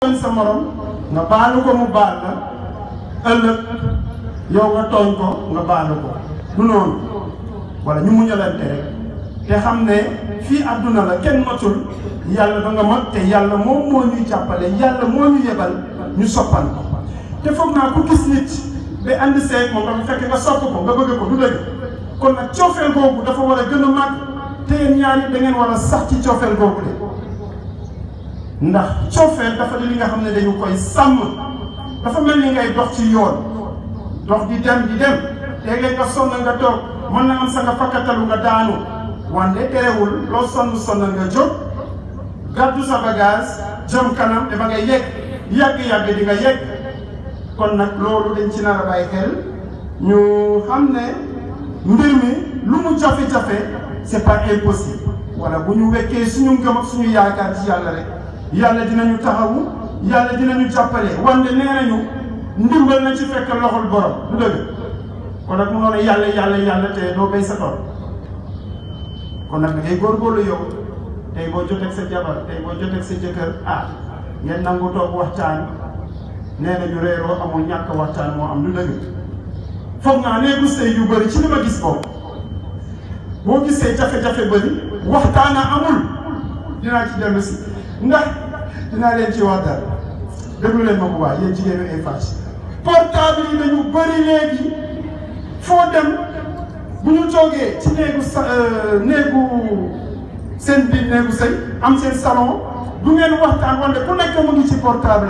tooñ sa morom nga baalu ko mu baal la ëllëg yow nga tooñ ko nga baalu ko du noonu wala ñu muñalante rek te xam ne fii àdduna la kenn matul yàlla da nga mat te yàlla moom moo ñuy jàppale yàlla moo ñu yebal ñu soppal ko te foog naa ku gis nit ba ànd seeg moom dafa fekk nga sopp ko nga bëgg ko du dëgg kon nag coofeel googu dafa war a gën a màgg te yéen ñaar yi da ngeen war a sax ci coofeel googu de ndax coofeel dafa di li nga xam ne dañu koy sàmm dafa mel ni ngay dox ci yoon dox di dem di dem léeg-léeg nga sonn nga toog mën na am sa nga fakkatalu nga daanu wante terewul loo sonn sonn nga jóg gàddu sa bagage jëm kanam dafa nga yegg yàgg-yàgg di nga yegg kon nag loolu dañ ci nar a bàyyi xel ñu xam ne mbir mi lu mu jafe-jafe c'est pas impossible wala bu ñu wekkee suñu ngëm ak suñu yaakaar ci yàlla rek yàlla dinañu taxawu yàlla dinañu jàppale wante nee nañu ndimbal na ci fekk loxol borom du dëgg kon nag mu noonu yàlla yàlla yàlla te doo béy sa tool kon nag da ngay góorgóorlu yow tey boo joteeg sa jabar tey boo joteeg sa jëkkër ah ngeen nangu toog waxtaan nee nañu réeroo amul ñàkk waxtaan moo am du dëgg foog naa néegu sëy yu bëri ci li ma gis boobu boo gisee jafe-jafe bëri waxtaan a amul dinaa ci dellu si ndax dinaa leen ci wax dara déglu leen ma bu baax yéen jigéenu Eiffage portable yi dañu bëri léegi foo dem bu ñu toogee ci néegu sa néegu seen biir néegu sëy am seen salon du ngeen waxtaan wante ku nekk mu ngi ci portable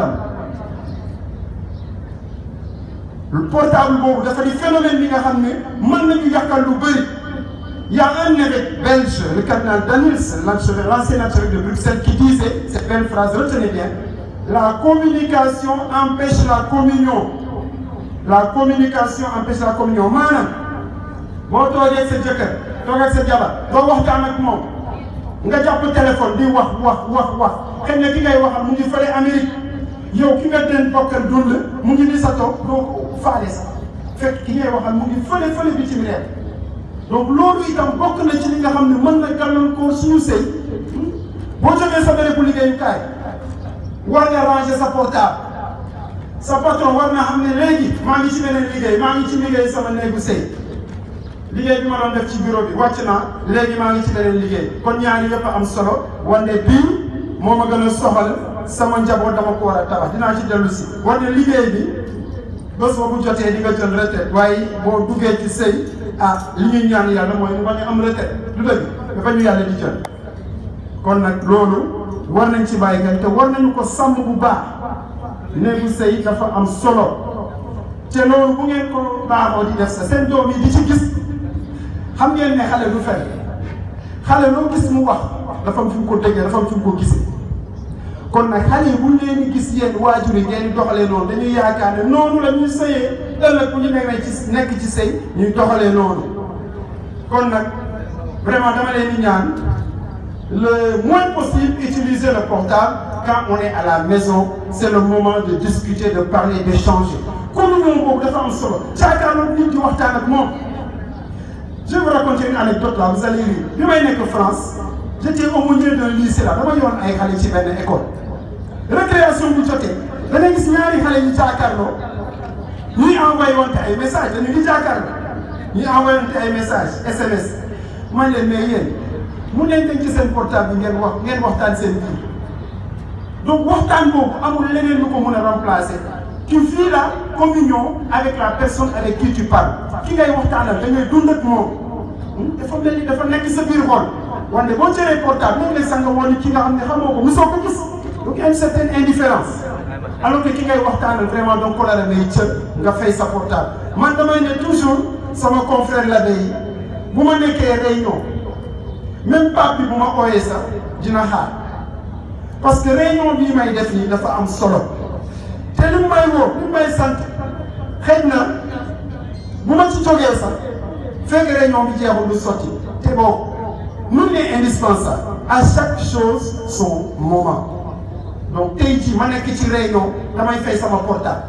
am portable boobu dafa di phénomène bi nga xam ne mën nañu yàqal lu bëri Il y a un évêque belge, le cardinal Daniels, l'ancien archevêque de Bruxelles, qui disait cette belle phrase, retenez bien, la communication empêche la communion. La communication empêche la communion. maanaam boo toogee sa jëkkër toog ak sa jabar doo waxtaan ak moom nga jàpp téléphone di wax wax wax wax xëy na ki ngay waxal mu ngi fële Amérique yow ki nga den bokkal dund mu ngi ni sa toog doo ko faale sax fekk ki ngay waxal mu ngi fële fële bitim réew donc loolu itam bokk na ci li nga xam ne mën na gàllankoor suñu sëy boo jógee sa bérébu liggéeyukaay war nga ranger sa portable sa patron war na xam ne léegi maa ngi ci beneen liggéey maa ngi ci liggéey sama néegu sëy liggéey bi ma doon def ci bureau bi wàcc naa léegi maa ngi ci beneen liggéey kon ñaari yëpp am solo wante bii moo ma gën a soxal sama njaboot dama ko war a tabax dinaa ci dellu si wante liggéey bi bés boobu jotee di nga jël retraite waaye boo duggee ci sëy ah li ñuy ñaan yàlla mooy mu bañ a am retraite du dëgg dafa ñu yàlla di jël kon nag loolu war nañ ci bàyyi xel te war nañu ko sàmm bu baax néegu sëy dafa am solo te loolu bu ngeen ko baaxoo di def sa seen doom yi di ci gis xam ngeen ne xale du fen xale loo gis mu wax dafa am fi mu ko déggee dafa am fi mu ko gisee kon nag xale yi bu ñu leen di gis yéen waajur yi ngeen di doxalee noonu dañuy yaakaar ne noonu la ñuy sëyee ëllëg bu ñu demee ci nekk ci sëy ñuy doxalee noonu kon nag vraiment dama leen di ñaan le moins possible utiliser le portable quand on est à la maison c'est le moment de discuter de parler d'échanger communion boobu dafa am solo caakaarloo nit di waxtaan ak moom je vais vous raconter une anecdote là vous allez rire bi may nekk France j'étais aumônier d'un lycée là dama yoon ay xale ci benn école récréation bu jotee da ngay gis ñaari xale ñu jàkkaarloo ñuy envoyé wante ay message dañu di jàkkaarloo ñuy envoyé wante ay message SMS man leen mais yéen mun leen denc seen portable bi ngeen wax ngeen waxtaan seen biir donc waxtaan boobu amul leneen lu ko mën a remplacer tu vis la communion avec la personne avec qui tu parles ki ngay waxtaanal da ngay dund ak moom dafa mel ni dafa nekk sa biir xol wante boo jëlee portable léeg-léeg sax nga woon ki nga xam ne xamoo ko mosoo ko gis donc il y a une certaine indifférence alors que ki ngay waxtaanal vraiment donc ko la la ngay cër nga fay sa portable man damay ne toujours sama confrère la day bu ma nekkee réunion même pape bi bu ma ooyee sax dina xaar parce que réunion bii may def nii dafa am solo te li mu may woo li mu may sant xëy na bu ma ci jógee sax fekk réunion bi jeexul du sotti te boobu nul n'est indispensable à chaque chose son moment donc tey jii ma nekk ci réunion damay fay sama portable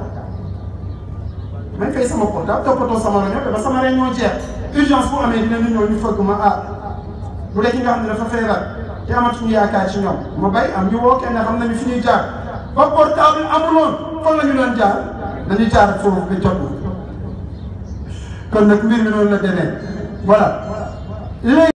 damay fay sama portable toppatoo sama réunion ba sama réunion jeex urgence bu amee dinañu ñëw ñu fëgg ma ah bu dee ki nga xam ne dafa feebar te amatuñu yaakaar ci ñoom ma bay am ñu woo kenn xam nañu fi ñuy jaar ba portable amuloon fan la ñu doon jaar dañuy jaar foofu ba jot kon nag mbir mi noonu la demee voilà léegi